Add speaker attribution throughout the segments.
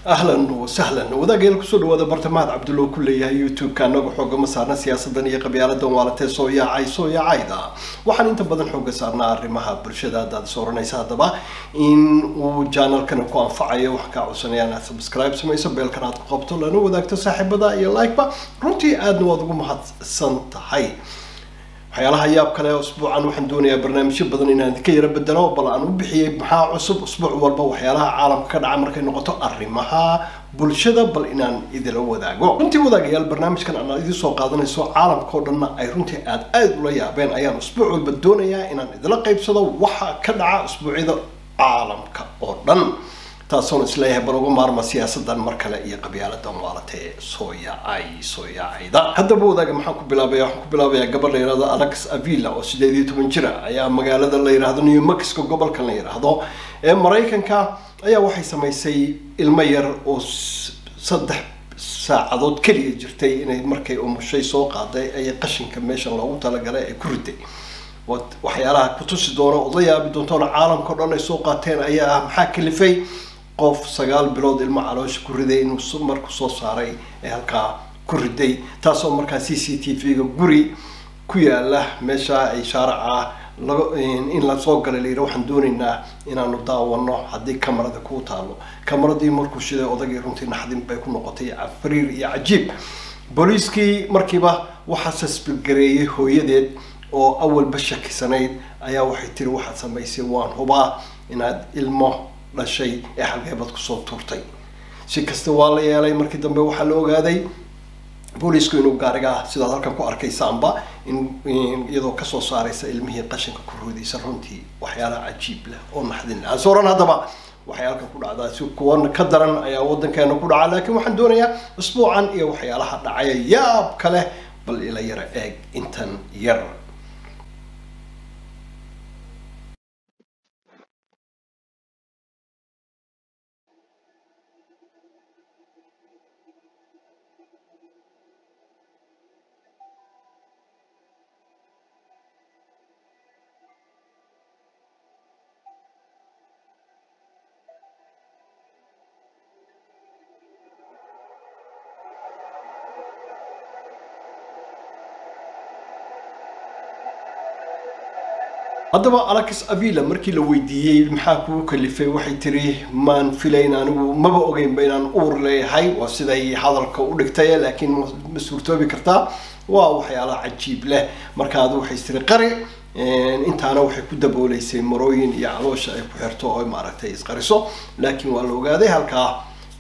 Speaker 1: ahlan wasahlan wadaagayal kusoo dhawaada bartamaad cabdulla ku leeyahay youtube-ka anagu xoogama saarna siyaasadan iyo qabyaaladan waalatee soo yaacay soo yaacayda waxaan inta badan xooga saarnaa arrimaha bulshada haddaad is oranaysa haddaba in uu janalkana ku anfacayo waxaan kaa codsanaya inaad subscribe samayso beelkan aad ku qabto lana wadaagto saaxiibada iyo like-ba runtii aadna waad ugu mahadsan tahay waxyaalaha yaab kale usbuucan waxaan doonayaa barnaamijyo badan inaan idinka yaro bedelo bal aan u bixiyey maxaa cusub usbuuc walba waxyaalaha caalamka ka dhaca markay noqoto arrimaha bulshada bal inaan idila wadaago runtii wadaagayaal barnaamijkan aan idin soo qaadanayso caalamka oo dhanna ay runtii aad aad ula yaabeen ayaan usbuuc walba doonayaa inaan idila qaybsado waxa ka dhaca usbuucyada caalamka oo dhan taasoon isleeyahay bal uga maarma siyaasadan mar kale iyo qabyaaladan waalatee soo yaacay soo yaacayda haddaba wadaaga maxaan ku bilaabaya waxaan ku bilaabayaa gabar la yihahdo alex avila oo sideed iyo toban jira ayaa magaalada la yihahdo new mexico gobolkan la yidhaahdo ee maraykanka ayaa waxay samaysay ilmo yar oo saddex saacadood keliya jirtay inay markay umushay soo qaaday ay qashinka meeshan loogu talagalay ay ku riday waxyaalaha kutusi doona ood la yaabi doontoona caalamka o dhan ay soo qaateen ayaa ah maxaa kalifay qof sagaal bilood ilmo caloosha ku riday inuu marku soo saaray ee halkaa ku riday taasoo markaa c c t v-ga guri ku yaala meesha ay shaaraca laga in lasoo galay la yidhi waxaan doonaynaa inaanu daawano haddii kamarada kuu taalo kamaradii markuu shiday odagii runtii naxdin bay ku noqotay fariir iyo cajiib booliiskii markiiba waxaa sasbirgareeyay hooyadeed oo awalba shakisanayd ayaa waxay tiri waxaad samaysay waan hubaa inaad ilmo dhashay ee xalgeebad kusoo tuurtay si kasta waa la yeelay markii dambe waxaa la ogaaday boolisku inuu gaariga sidaad halkan ku arkaysaanba in iyadoo kasoo saaraysa ilmihii qashinka ku roodaysa runtii waxyaalaha cajiib leh oo naxdin leh ansooran haddaba waxay halkan ku dhacdaa si kuwan ka daran ayaa waddankeena ku dhaca laakiin waxaan doonayaa usbuucan iyo waxyaalaha dhacaya yaab ka leh bal ila yara eeg intan yar haddaba alex avila markii la weydiiyey maxaa kugu kalifay waxay tiri maan filayn anigu maba ogeynba inaan uur leeyahay waa siday hadalka u dhigtay laakiin ma suurtoobi kartaa waa waxyaalaha cajiib leh marka adu waxay tiri qari intaana waxay ku dabooleysay marooyin iyo caloosha ay ku xirto oo maaragtay isqariso laakiin waa la ogaaday halkaa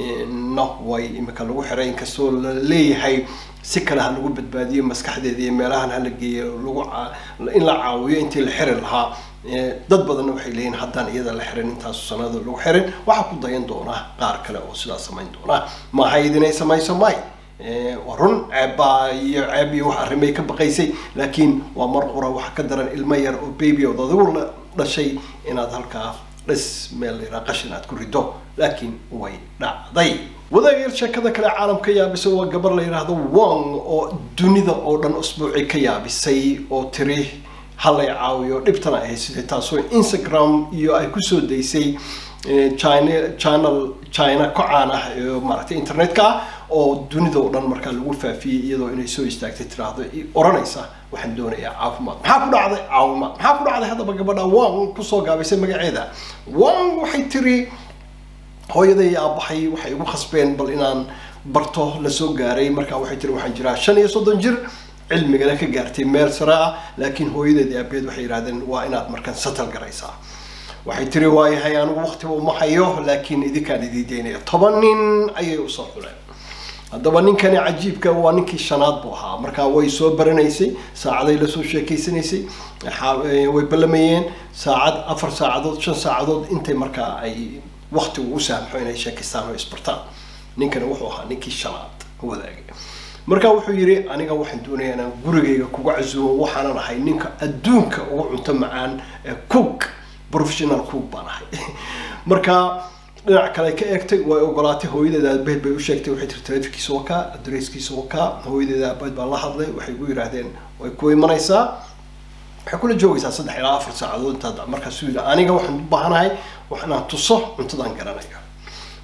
Speaker 1: no way imika lagu xiray inkastoo la leeyahay si kale ha lagu badbaadiyo maskaxdeeda iyo meelahan hala geeyo lagu in la caawiyo intii la xiri lahaa dad badanna waxay leeyihin haddaan iyada la xirin intaasu sanado lagu xirin waxaa ku dayan doona qaar kale oo sidaa samayn doona maaha idinay samayso may waa run ceebbaa iyo ceeb iyo wax arrimay ka baqaysay laakiin waa mar qura waxa ka daran ilmo yar oo baby ood adigu la dhashay inaad halkaa dhis meel yaraa qashin aad ku rido laakiin way dhacday wadaagayal sheekada kale caalamka yaabisay waa gabar la yidhaahdo wong oo dunida oo dhan usbuuci ka yaabisay oo tiri halay caawiyo dhibtana ahay sidee taasoo instagram iyo ay kusoo daysay china channel china ku caan ah ee maaragtay internetka ah oo dunida oo dhan markaa lagu faafiyey iyadoo inay soo istaagtay tiraahdo oranaysa waxaan doonayaa caafimaad maxaa ku dhacday caawimaad maxaa ku dhacday haddaba gabadha wong kusoo gaabisay magaceeda wong waxay tiri hooyaday aabahay waxay igu khasbeen bal inaan barto lasoo gaaray markaa waxay tiri waxaan jiraa shan iyo soddon jir cilmigana ka gaartay meel sare ah laakiin hooyadeed aabeed waxay yidhahdeen waa inaad markaan satal garaysaa waxay tiri waayahay anigu waqtiba uma hayo laakiin idinkaan idii daynaya toban nin ayay usoo xuleen haddaba ninkani cajiibka waa ninkii shanaad buu ahaa markaa way soo baranaysay saacaday lasoo sheekeysanaysay way ballamayeen saacad afar saacadood shan saacadood intay markaa ay waqtigu u saamxo inay sheekaystaan oo isbartaan ninkani wuxuu ahaa ninkii shanaad wadaagay marka wuxuu yidhi aniga waxaan doonayaa inaan gurigayga kuga casuumo waxaanan ahay ninka adduunka ugu cunto macaan ee cook professional cook baan ahay marka dhinac kale ka eegtay way ogolaatay hooyadeeda aabaheed bay u sheegtay waxay tiri taleefankiisa wakaa adresskiisa wakaa hooyadeeda aabaheed baa la hadlay waxay ku yidhaahdeen way ku imanaysaa waxay kula joogaysaa saddex ilaa afar saacadood intaad markaasuu yidhi aniga waxaan u baahanahay wax inaan tuso cuntadan garanayo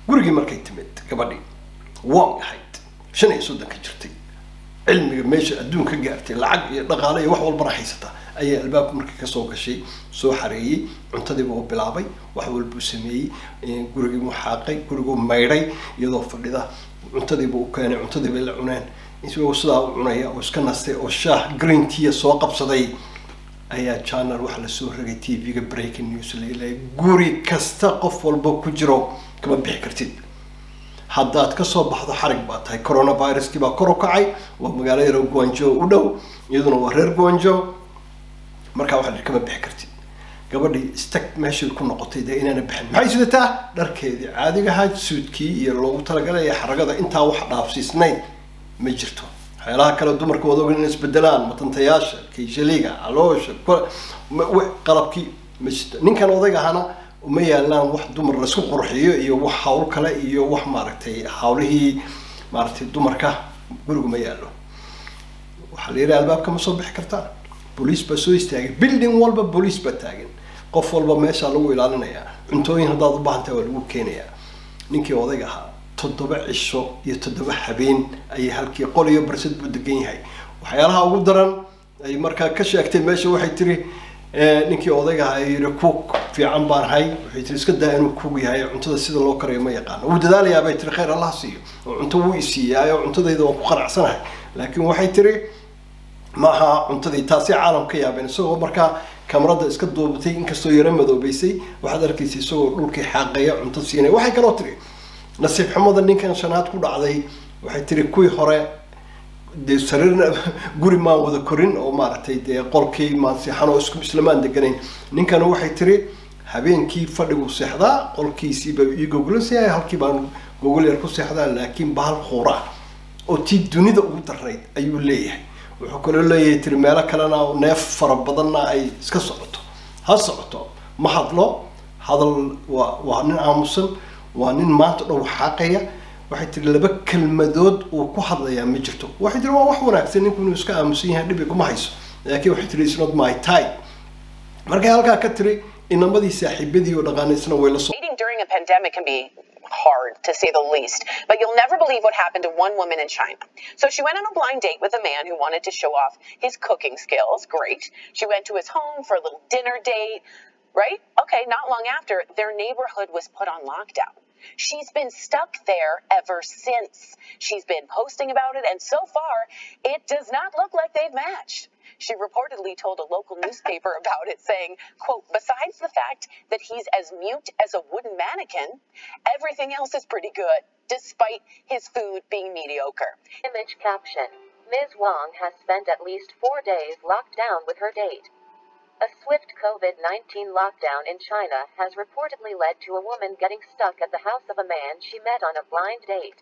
Speaker 1: gurigii markay timid gabadhii wong ahayd shan iyo soddonka jirtay cilmiga meesha adduunka gaartay lacag iyo dhaqaale iyo wax walbana haysata ayaa albaabka markii kasoo gashay soo xareeyey cuntadiiba u bilaabay wax walbuu sameeyey gurigiibuu xaaqay guriguu maydhay iyadoo fadhida cuntadiiba u keenay cuntadiiba la cuneen isagoo sidaa u cunaya oo iska nastay oo shaah green tea soo qabsaday ayaa channel waxaa lasoo ragay t v-ga breaking news laleeyahay guri kasta qof walba ku jiro kama bixi kartid haddaad kasoo baxdo xarig baa tahay coronaviruskii baa kor u kacay waa magaalo yaro guanjo u dhow iyaduna waa reer guanjo markaa waxaa la kama bixi kartid gabadhii stag meeshii ku noqotay dee inaana bixin maxay sidataa dharkeedii caadigahaa suudkii iyo loogu talagalay ee xaragada intaa wax dhaafsiisnayn ma jirto waxyaalaha kale dumarka wada ogan in isbedelaan matantayaasha kayshaliga caloosha qalabkii ma jirto ninkan odayga ahana uma yaalaan wax dumar laisku qurxiyo iyo wax hawl kale iyo wax maaragtay hawlihii maaragtay dumarka gurigu ma yaalo waxaa la yidhi albaabka ma soo bixi kartaa booliis baa soo istaagay building walba booliis baa taagan qof walba meeshaa lagu ilaalinayaa cuntooyin haddaad u baahantaha waa lagu keenayaa ninkii odayga ahaa toddoba cisho iyo toddoba habeen ayay halkii qol iyo barsad buu degan yahay waxyaalaha ugu daran ay markaa ka sheegtay meesha waxay tiri ninkii odayga ahaa yiri kuug fiican baan ahay waxay tiri iska daa inuu kuug yahay cuntada sida loo karayo ma yaqaano wuu dadaalayaa bay tiri khayr allah siiyo oo cunto wuu isiiyaa oo cuntadayda waan ku qanacsanahay laakiin waxay tiri ma aha cuntadii taasi caalam ka yaabeen isagoo markaa kamarada iska duubatay inkastoo yaro madoobeysay waxaad arkaysa isagoo dhulkii xaaqaya cunto siinaya waxay kaloo tiri nasiib xumada ninkan shanaad ku dhacday waxay tiri kuwii hore dee sariirna guri maan wada korin oo maaragtay dee qolkii maan seexan oo isku islamaan deganayn ninkana waxay tiri habeenkii fadhigu seexdaa qolkiisiiba ii gogolansayahay halkii baan gogol yar ku seexdaa laakiin bahal quura oo tii dunida ugu darayd ayuu leeyahay wuxuu kaloo leeyahay tiri meelo kalena neef fara badanna ay iska socoto ha socoto ma hadlo hadal waa waa nin aamusan waa nin maanta dhow xaaqaya waxay tiri laba kelmadood uu ku hadlayaa ma jirto waxay tiri waa wax wanaagsan ninku inuu iska aamusan yahay dhibi kuma hayso laakiin waxay tiri isnot my time markay halkaa ka tiri inamadii saaxiibadii oo dhaqaanaysna way la soo
Speaker 2: Dating during a pandemic can be hard, to say the least. But you'll never believe what happened to one woman in China. So she went on a blind date with a man who wanted to show off his cooking skills. Great. She went to his home for a little dinner date. Right? Okay, not long after, their neighborhood was put on lockdown. She's been stuck there ever since. She's been posting about it, and so far, it does not look like they've matched. She reportedly told a local newspaper about it, saying, quote, besides the fact that he's as mute as a wooden mannequin, everything else is pretty good, despite his food being mediocre.
Speaker 3: Image caption Ms. Wong has spent at least four days locked down with her date. A swift COVID 19 lockdown in China has reportedly led to a woman getting stuck at the house of a man she met on a blind date.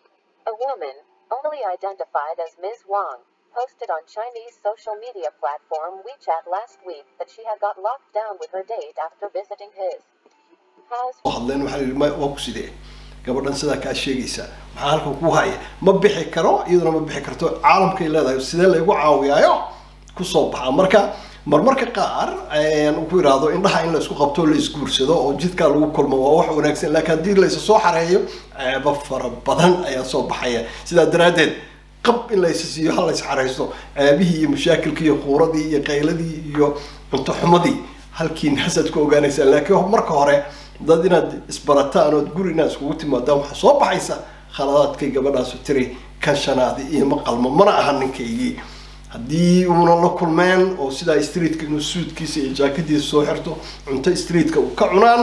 Speaker 3: A woman, only identified as Ms. Wong, posted on Chinese social media platform WeChat last week that she had got locked down with her date after visiting his house.
Speaker 1: hadleen waxaa yidhi ma- waa ku sidee gabadhan sidaa kaa sheegaysa maxaa halkan ku haya ma bixi karo iyaduna ma bixi karto caalamkay leedahay sidee laygu caawiyaayo kusoo baxaa marka marmarka qaar ayaan ku iraahdo indhaha in la isku qabto la isguursado oo jidkaa lagu kulmo waa wax wanaagsan laakiin haddii la isa soo xareeyo ceebo fara badan ayaa soo baxaya sidaa daraaddeed qab in la isa siiyo hal la is xareysto ceebihii iyo mashaakilkii iyo quuradii iyo qayladii iyo cunto xumadii halkii naasaad ku ogaanaysaa laakiin marka hore dad inaad isbarataan ood guri inaad iskugu timaadaan waxaa soo baxaysa khaladaadkay gabadhaasu tiri kan shanaadi iyo ma qalmo mana aha ninkaygii haddii uuna la kulmeen oo sidaa streetka inuu suudkiisa iyo jaakadiisa soo xirto cunto streetka uu ka cunaan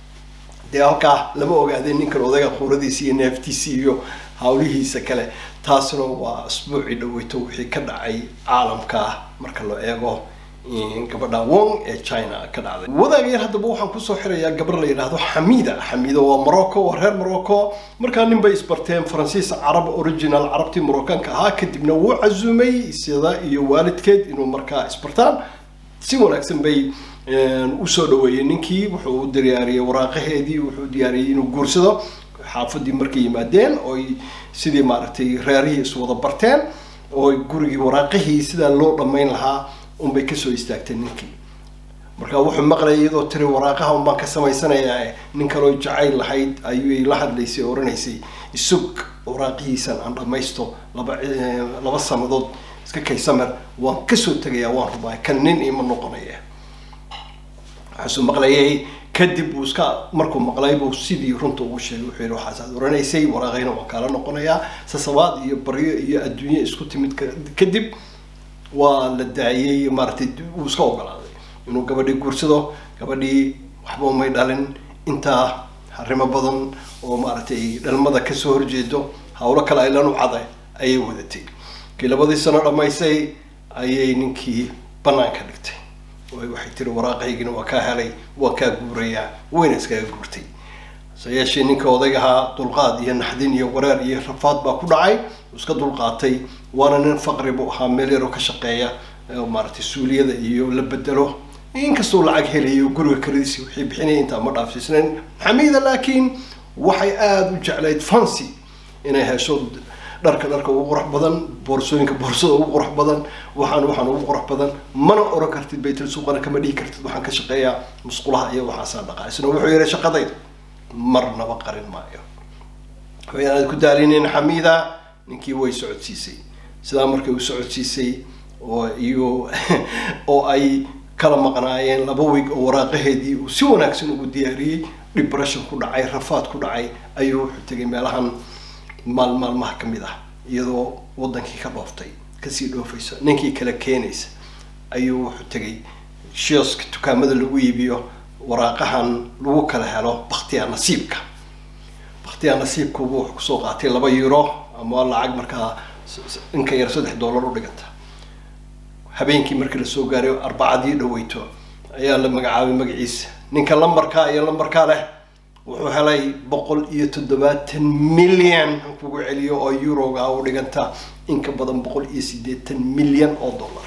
Speaker 1: dee halkaa lama ogaadeen ninkan odayga quuradiisa iyo neeftiisa iyo hawlihiisa kale taasna waa asbuucii dhaweyto wixii ka dhacay caalamka marka la eego gabadha wong ee china ka dhacday wadaagayar haddaba waxaan kusoo xirayaa gabar la yidhaahdo xamida xamida waa morocco waa reer morocco markaa nin bay isbarteen faransiis carab original carabtii moroccanka ahaa kadibna wuu cazumay sida iyo waalidkeed inuu markaa isbartaan si wanaagsan bay usoo dhaweeyey ninkii wuxuu u diyaariyey waraaqaheedii wuxuu diyaariyey inuu guursado xaafadii markay yimaadeen oy sidii maaragtay reerihii iswada barteen oo gurigii waraaqihii sidaa loo dhammayn lahaa unbay kasoo istaagtay ninkii marka wuxuu maqlayay iyadoo tiri waraaqaha unbaan ka samaysanayaa nin kaloo jacayl lahayd ayay la hadlaysay oo oranaysay isug waraaqihiisan aan dhamaysto laba laba sanadood iska kaysamer waan kasoo tegayaa waan rubaa kan nin ima noqonaya waxaasuu maqlayay kadib uu iska markuu maqlay buu sidii runta ugu sheegay wuxuu yihi waxaasaad oranaysay waraaqayna waan kaala noqonayaa sasabaad iyo baryo iyo adduunye isku timid kadib waa la daayay maaragtay uu iska ogolaaday inuu gabadhii guursado gabadhii waxba umay dhalin intaa arrimo badan oo maaragtay dhalmada kasoo horjeedo hawlo kale ay lanu cada ayay wadatay kii labadii sano dhamaysay ayay ninkii banaanka dhigtay waxay tiri waraaqaygina waa kaa helay waa kaa guurayaa wayna iskaga guurtay hase yeeshee ninka odaygahaa dulqaad iyo naxdin iyo wareer iyo rafaad baa ku dhacay uu iska dulqaatay waana nin faqri buu ahaa meel yaroo ka shaqeeya maaragtay suuliyada iyo la bedelo inkastoo lacag helayo guriga karadiisi wixii bixinaya intaa ma dhaafsiisnayn xamiida laakiin waxay aada u jeclayd fancy inay hesho dharka dharka ugu qurux badan boorsooyinka boorsada ugu qurux badan waxaan waxaan ugu qurux badan mana oran kartid baytul suuqana kama dhihi kartid waxaan ka shaqeeyaa musqulaha iyo waxaasaa dhaqaa isna wuxuu yihi shaqadayda marnaba qarin maayo waxaanaad ku daalinin xamiida ninkii way socodsiisay sidaa markay u socodsiisay oo iyo oo ay kala maqnaayeen laba weeg oo waraaqaheedii uu si wanaagsan ugu diyaariyey depression ku dhacay rafaad ku dhacay ayuu wuxuu tegay meelahan maal maalmaha kamid ah iyadoo wadankii ka dhooftay kasii dhoofaysa ninkii kala keenaysa ayuu wuxuu tegay shioska dukaamada lagu iibiyo waraaqahan lagu kala helo baktiya nasiibka baktiya nasiibkubu wuxuu kusoo qaatay laba euro ama lacag markaa inka yar saddex dollar u dhiganta habeenkii markii lasoo gaaray arbacadii dhaweyto ayaa la magacaabay magaciisa ninka lambarkaa iyo lambarkaa leh wuxuu helay boqol iyo toddobaatan milyan aan kugu celiyo oo euroga u dhiganta in ka badan boqol iyo siddeetan milyan oo dollar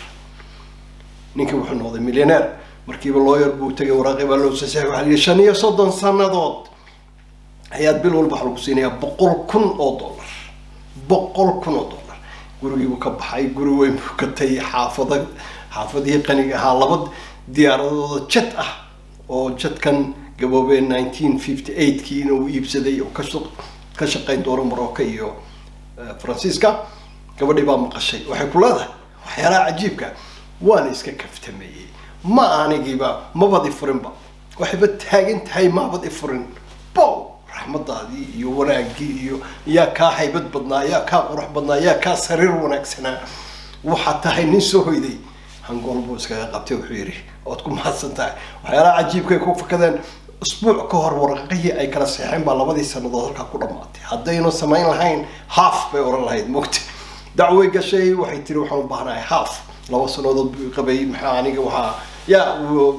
Speaker 1: ninkii wuxuu noqday millioneer markiiba looyar buu tegay waraaqi baa loo sasaxay waxaa lihi shan iyo soddon sanadood ayaad bil walba waxa lagu siinayaa boqol kun oo dollar boqol kun oo dollar gurigii buu ka baxay guri weyn buu gatay xaafada xaafadihii qaniga ahaa laba diyaaradooda jet ah oo jetkan gaboobee nineteen fifty eightkiina uu iibsaday oo kasha ka shaqayn doono morocco iyo faransiiska gabadhii baa maqashay waxay ku leedahay waxyaalaha cajiibka waana iska kaftameeyey ma anigiiba mabad i furinba waxayba taagan tahay maabad i furin bow raxmadaadii iyo wanaagii iyo yaa kaa haybad badnaa yaa kaa qurux badnaa yaa kaa sariir wanaagsanaa waxaad tahay nin soo hoyday hangool buu iskaga qabtay wuxuu yidhi ood ku mahadsan tahay waxyaalaha cajiibkay ku fakadeen usbuuc ka hor waraqihii ay kala seexeen baa labadii sanadood halkaa ku dhamaatay haddaynu samayn lahayn half bay oran lahayd mogta dacway gashay waxay tiri waxaan u baahnahay half laba sanadood buu qabay maxaa aniga waxaa yaa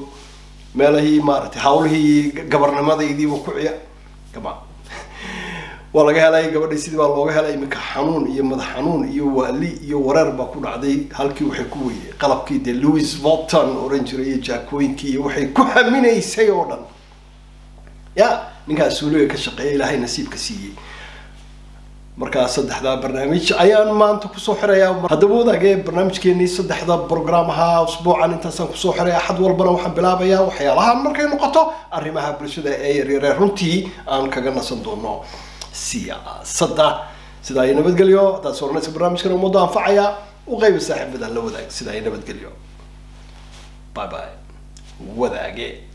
Speaker 1: meelahii maaragtay hawlihii gabarnimadaydiiba ku ciya gama waa laga helay gabadhii sidii baa looga helay iminka xanuun iyo madax xanuun iyo waali iyo wareer baa ku dhacday halkii waxay ku weydey qalabkii dee louis volton oran jiray iyo jaakooyinkii iyo waxay ku haminaysay oo dhan ya ninkaas suuliga ka shaqeeya ilaahay nasiibka siiyey markaa saddexdaa barnaamij ayaan maanta kusoo xirayaa haddaba wadaagee barnaamijkeenii saddexda program ahaa usbuucan intaasaan kusoo xiray axad walbana waxaan bilaabayaa waxyaalahan markay noqoto arrimaha bulshada ee yaryaree runtii aan kaga nasan doono siyaasadda sidaa ay nabadgelyo haddaad sooranaysa barnaamijkan ummadda anfacaya u qayba saaxiibada la wadaag sidaa ay nabadgelyo bye bye wadaage